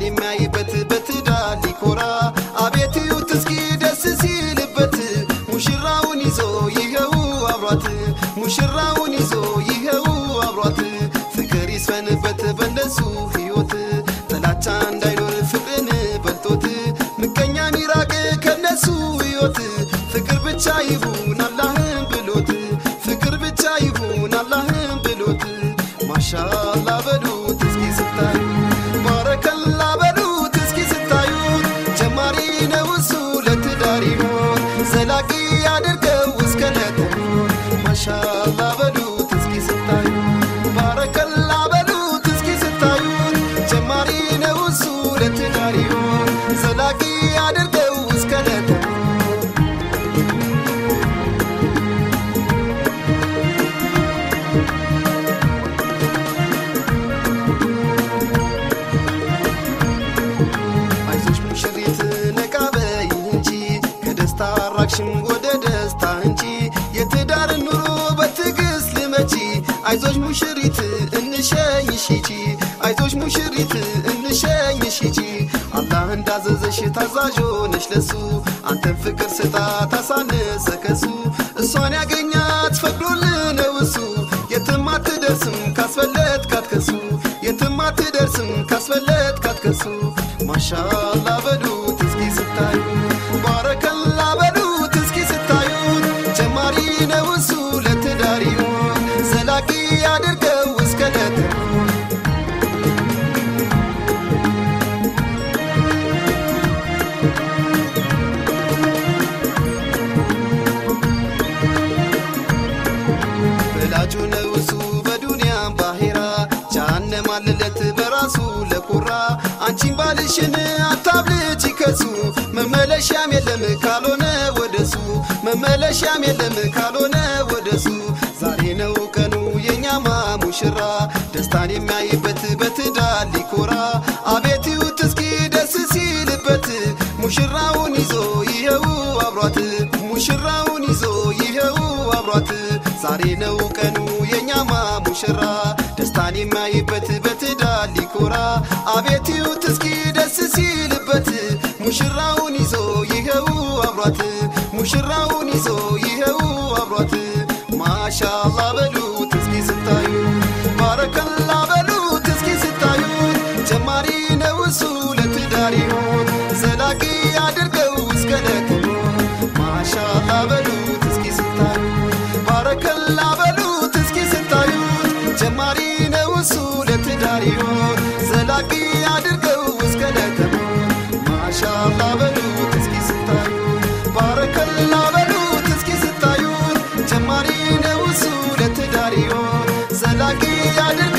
ደስታን የሚያይበት በትዳር ሊኮራ አቤት እዩት እስኪ ደስ ሲልበት ሙሽራውን ይዞ ይኸው አብሯት ሙሽራውን ይዞ ይኸው አብሯት ፍቅር ይስፈንበት በእነሱ ሕይወት ጥላቻ እንዳይኖር ፍቅርን በልጦት ምቀኛ ሚራቅ ከነሱ ሕይወት ፍቅር ብቻ ይሁን አላህን ብሎት ፍቅር ብቻ ይሁን አላህን ብሎት ማሻአላ በሉት እስኪ ስታዩ ባረከላ በሉት እስኪ ስታዩት ጀማሪ ነው እሱ ለትዳር ይሆን ዘላቂ አድርገው እስከ ለተሞት ማሻአላ በሉት እስኪ ስታዩ ባረከላ በሉት እስኪ ስታዩት ጀማሪ ነው እሱ ለትዳር ይሆን ዘላቂ አድርገው እስከ ለተሞት አይዞሽ ሙሽሪት ነቃ በይ እንጂ ከደስታ አራቅሽም ወደ ደስታ እንጂ የትዳር ኑሮ በትዕግስት ልመቺ አይዞሽ ሙሽሪት እንሸኝሽ ሂጂ አይዞሽ ሙሽሪት እንሸኝሽ ሂጂ አላህ እንዳዘዘሽ ታዛዥ ሆነሽ ለሱ አንተን ፍቅር ስጣ ታሳነሰ ከሱ እሷን ያገኛት ፈቅዶልህ ነው እሱ የትም አትደርስም ካስፈለት ካትከሱ የትም አትደርስም ካስፈለት ካትከሱ ማሻአላ በሉት እስኪ ስታዩ ባረከላ በሉት እስኪ ስታዩት ጀማሪ ነው እሱ ለትዳር ይሆን ዘላቂ አድርገው እስከ ለተሞት ወላጁ ነው እሱ በዱንያም ባሄራ ጃሃንም አለለት በራሱ ለኩራ አንቺን ባልሽን አታብልጭ ከሱ መመለሻም የለም ካልሆነ ወደሱ መመለሻም የለም ካልሆነ ወደሱ ዛሬ ነው ቀኑ የኛማ ሙሽራ ደስታን የሚያይበት በትዳር ሊኮራ አቤት ይዩት እስኪ ደስ ሲልበት ሙሽራውን ይዞ ይኸው አብሯት ሙሽራውን ይዞ ይኸው አብሯት ዛሬ ነው ቀኑ የኛማ ሙሽራ ደስታን የሚያይበት በትዳር ሊኮራ አቤት ይዩት እስኪ ደስ ሲልበት ሙሽራውን ይዞ ይኸው አብሯት ሙሽራውን ይዞ ይኸው አብሯት ማሻአላ በሉት እስኪ ስታዩ ባረከላ በሉት እስኪ ስታዩት ጀማሪ ነው እሱ ለትዳር ይሆን ዘላቂ አድርገው እስከ ለተሞት ማሻአላ በሉት እስኪ ስታዩ ባረከላ በሉት እስኪ ስታዩት ጀማሪ ነው እሱ ለትዳር ይሆን ዘላቂ አድርገው እስከ ለተሞት ማሻአላ በሉት እስኪ ስታዩት ባረከላ በሉት እስኪ ስታዩት ጀማሪ ነው እሱ ለትዳር ይሆን ዘላቂ አድርገው